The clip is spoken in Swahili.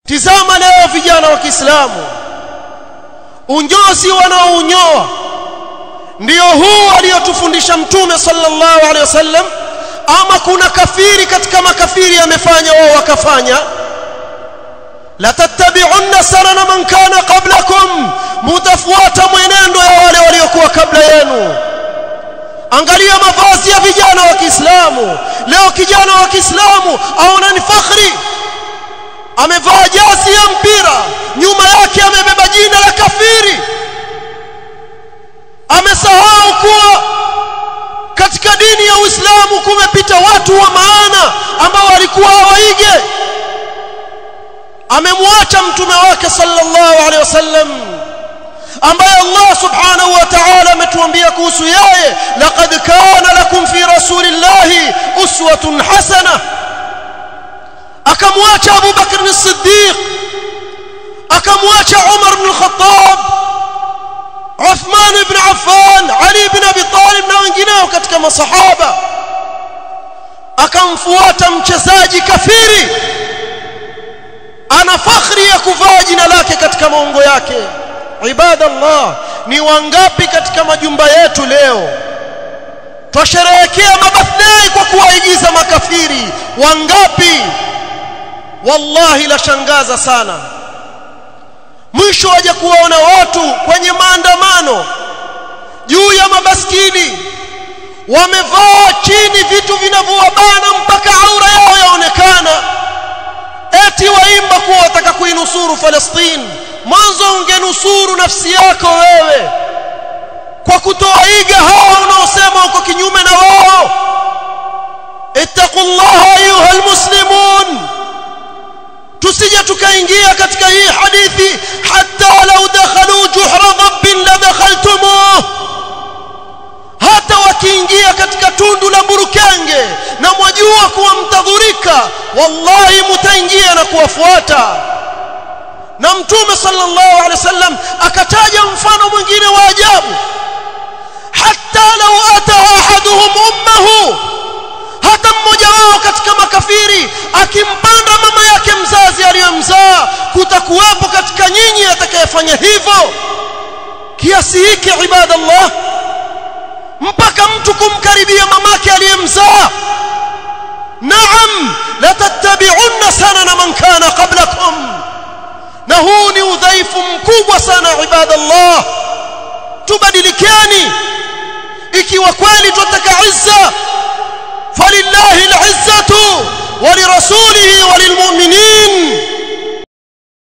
tizama leo vijana wa Kiislamu unyozi wanaounyoa ndio huu aliyotufundisha mtume sallallahu alaihi wasallam ama kuna kafiri katika makafiri amefanya wao wakafanya la tattabi'unna sanana man kana qablakum mutafuata mwenendo ya wale waliokuwa kabla yenu angalia mavazi ya vijana wa Kiislamu leo kijana wa Kiislamu aona ni fakhri amevaa jazi ya mpira nyuma yake amebeba jina la kafiri amesahau kuwa katika dini ya Uislamu kumepita watu wa maana ambao walikuwa hawaige amemwacha mtume wake sallallahu alaihi wasallam ambaye Allah subhanahu wa ta'ala ametuambia kuhusu yeye laqad kana lakum fi rasulillahi uswatun hasana akamwacha Abu Bakr as-Siddiq akamwacha Umar ibn al-Khattab Uthman ibn Affan Ali ibn Abi Talib na wengineo katika masahaba akamfuata mchezaji kafiri ana fakhri ya kuvaa jina lake katika maungo yake ibadallah ni wangapi katika majumba yetu leo twasherehekea mabirthday kwa kuwaigiza makafiri wangapi wallahi la shangaza sana mwisho waje kuwaona watu kwenye maandamano juu ya mabaskili wamevaa chini vitu vinavyowabana mpaka aura yao yaonekana eti waimba kuwa wataka kuinusuru Palestina mwanzo ungenusuru nafsi yako wewe kwa kutoaiga hawa unaosema uko kinyume na wao ittaqullaha ayuha almuslimun tusije tukaingia katika hii hadithi hatta law dakhalu juhra dhabbin la dakhaltumuh hata wakiingia katika tundu la burukenge na mwajua kuwa mtadhurika wallahi mtaingia na kuwafuata na mtume sallallahu alaihi wasallam akataja mfano mwingine wa ajabu hatta law ata ahaduhum ummahu hata mmoja wao katika makafiri akimpanda mama yake mzazi aliyomzaa kutakuwepo katika nyinyi atakayefanya hivyo kiasi hiki ibadallah mpaka mtu kumkaribia mamake aliyemzaa naam la tattabi'unna sanana man kana qablakum na huu ni udhaifu mkubwa sana ibadallah tubadilikeni ikiwa kweli tunataka izza falillahi al'izzatu ولرسوله وللمؤمنين